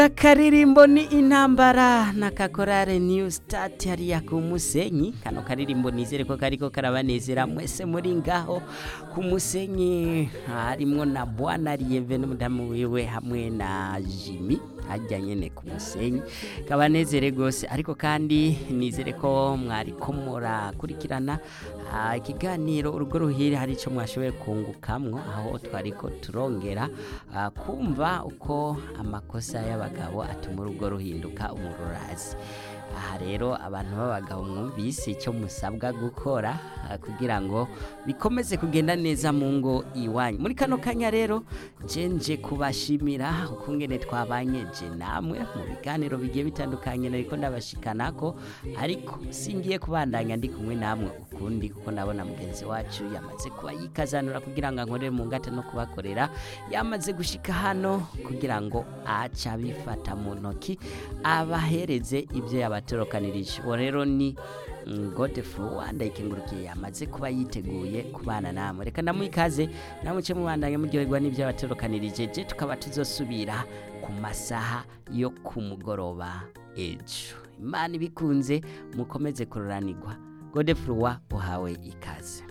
akaririmbo ni intambara na kakorare new start hariya ku musenyi kano karirimbo nizere ko kariko karabanezera mwese muri ngaho ku musenyi harimwo na bwana rieve n'umudamu wiwe hamwe na jimi hajya nyene ku musenyi kabanezere gose ariko kandi nizere ko mwariko murakurikirana ah, ikiganiro urugo ruhire hari ico mwashoboye kungukamwo aho twariko turongera ah, kumva uko amakosa y'abagabo atuma urugo ruhinduka umururazi aha rero abantu b'abagabo mwumvise icyo musabwa gukora ah, kugira ngo bikomeze kugenda neza mu ngo iwanyu muri kano kanya rero je nje kubashimira ukungene twabanye je namwe mu biganiro bigiye bitandukanye nariko ndabashikanako ariko singiye kubandanya ndi kumwe namwe ukundi kuko ndabona mugenzi wacu yamaze kuba yikazanura kugira ngo ankorere mu ngata no kubakorera yamaze gushika hano kugira ngo aca bifata mu ntoki abahereze ibyo yabatorokanirije uwo rero ni godefro wandayikengurukiye yamaze kuba yiteguye kubana namwe reka ndamuikaze namuce mubandanya muryoherwa n'ibyo yabatorokanirije je tukaba tuzosubira ku masaha yo ku mugoroba ejo imana ibikunze mukomeze kururanirwa godefro wa uhawe ikaze